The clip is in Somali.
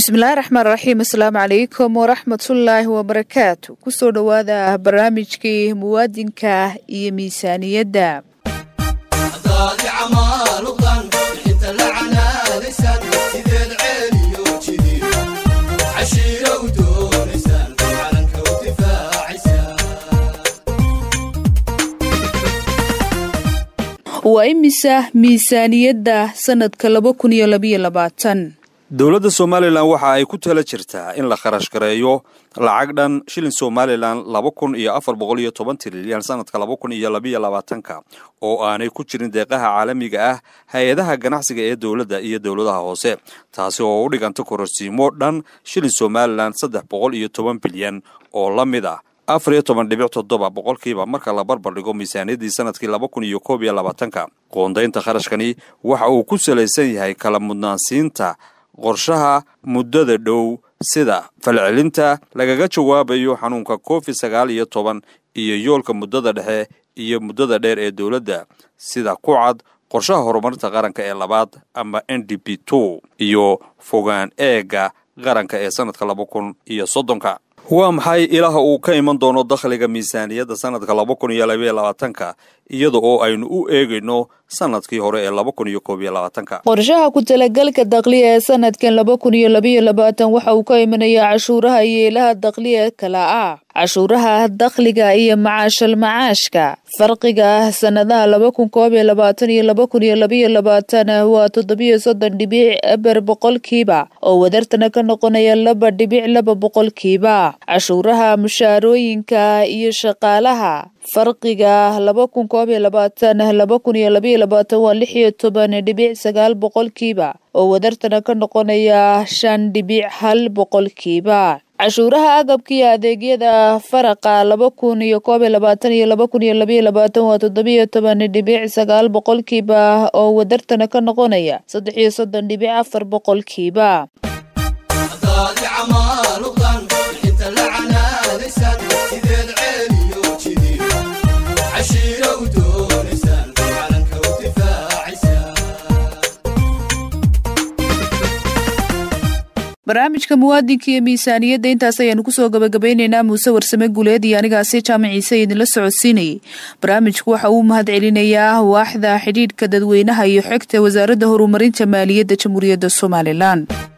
bismillahi raxmaan raxiim asalaamu calaykum waraxmatullaahi wabarakaatu kusoo dhowaada barnaamijkii muwaadinka iyo miisaaniyadda waa imisa miisaaniyadda sanadka laba kun iyo labayo labaatan dowladda somalilan waxa ay ku tala jirtaa in la kharash gareeyo lacag dhan shilin somalilan laba kun iyo afar boqol iyo toban trilyan sanadka laba kun iyo labayo labaatanka oo aanay ku jirin deeqaha caalamiga ah hay-adaha ganacsiga ee dowladda iyo dowladaha hoose taasi oo u dhiganta kororsiimo dhan shilin somalilan saddex boqol iyo toban bilyan oo la mid ah afar iyo toban dhibic toddoba boqolkiiba marka la barbar dhigo miisaaniyaddii sanadkii laba kun iyo koob iyo labaatanka qoondaynta kharashkani waxa uu ku salaysan yahay kala mudnaansiinta qorshaha muddada dhow sida falcelinta lagaga jawaabayo xanuunka covid sagaal iyo toban iyo yoolka muddada dhexe iyo muddada dheer ee dowladda sida ku cad qorshaha horumarinta qaranka ee labaad ama n d p two iyo fogaan eega qaranka ee sanadka laba kun iyo soddonka waa maxay ilaha uu ka iman doono dakhliga miisaaniyadda sanadka laba kun iyo labaiyo labaatanka iyada oo aynu u eegayno sanadkii hore ee laba kun iyo koob iyo labaatanka qorshaha ku talagalka dakhliya ee sanadkan laba kun iyo labaiyo labaatan waxa uu ka imanayaa cashuuraha iyo ilaha dakhliya kala ah cashuuraha dakhliga iyo macaashal macaashka farqiga ah sanadaha laba kun koob iyo labaatan iyo laba kun iyo labaiyo labaatan waa toddobiyo soddon dhibic eber boqolkiiba oo wadartana ka noqonaya laba dhibic laba boqolkiiba cashuuraha mushaarooyinka iyo shaqaalaha farqiga laba kun koob iyo labaatan laba kun iyo labaiyo labaatan waa lix iyo toban dhibic sagaal boqolkiiba oo wadartana ka noqonaya shan dhibic hal boqolkiiba cashuuraha agabka iyo adeegyada faraqa laba kun iyo koob iyo labaatan iyo laba kun iyo labaiyo labaatan waa toddobiyo toban dhibic sagaal boqolkiiba oo wadartana ka noqonaya saddex iyo soddon dhibic afar boqolkiiba barnaamijka muwaadinka iyo miisaaniyadda intaas ayaanu kusoo gabagabaynaynaa muuse warsame guuleed iyo anigaasi jaamac ciise idinla socodsiinayay barnaamijku waxa uu mahad celinayaa waaxda xidhiidhka dadweynaha iyo xogta wasaaradda horumarinta maaliyadda jamhuuriyadda somalilan